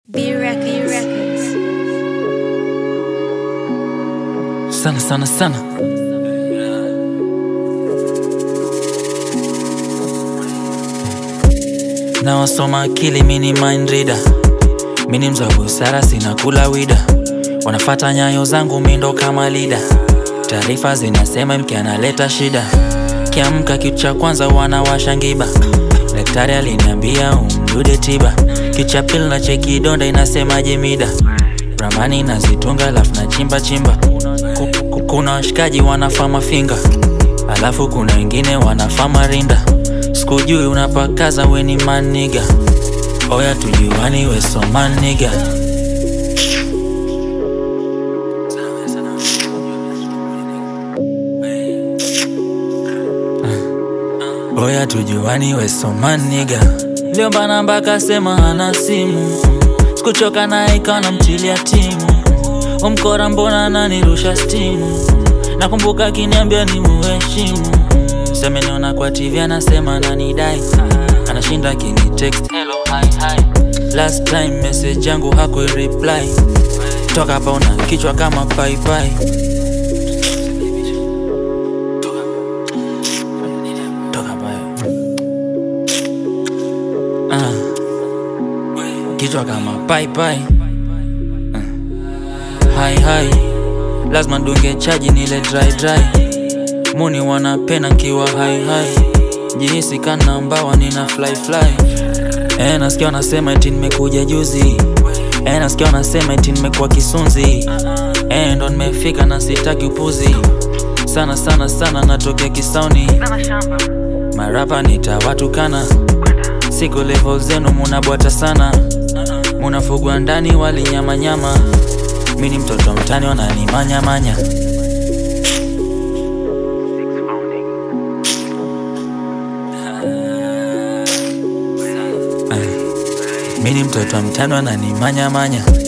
B Records. Records. sana sana sana na wasoma akili mini mind reader mini mza busara sina kula wida wanafata nyayo zangu mindo kama lida taarifa zinasema mke analeta shida kiamka kitu cha kwanza wanawasha ngiba daktari aliniambia umdude tiba kicha pili na cheki donda inasemaje mida ramani nazitunga alafu na chimba chimba Ku- ku- kuna washikaji wanafaa mafinga alafu kuna wengine wanafaa marinda sikujui unapakaza weni maniga oya tujuani wesomaniga oya tujuani wesomaniga liomba mpaka sema ana simu sikuchoka naye ikawa namtilia timu umkora mbona nanirusha stimu nakumbuka akiniambia ni muheshimu semeniona kwa tv anasema nanidai anashinda akini text hello hi hi last time message yangu hakuireply toka hapa una kichwa kama paipai Toka hapa, eh. Ah. kichwa kama paipai hai hai lazima dunge chaji nile dry dry muni wanapena nkiwa hai hai jihisi kana mbawa nina fly fly e, nasikia wanasema eti nimekuja juzi e, nasikia wanasema eti nimekuwa kisunzi e, ndo nimefika na sitaki upuzi sana sana sana natokea kisauni marapa nitawatukana siku level zenu munabwata sana munafugwa ndani walinyamanyama mi ni mtoto mtani wananimanyamanya mi ni mtoto mtani wananimanyamanya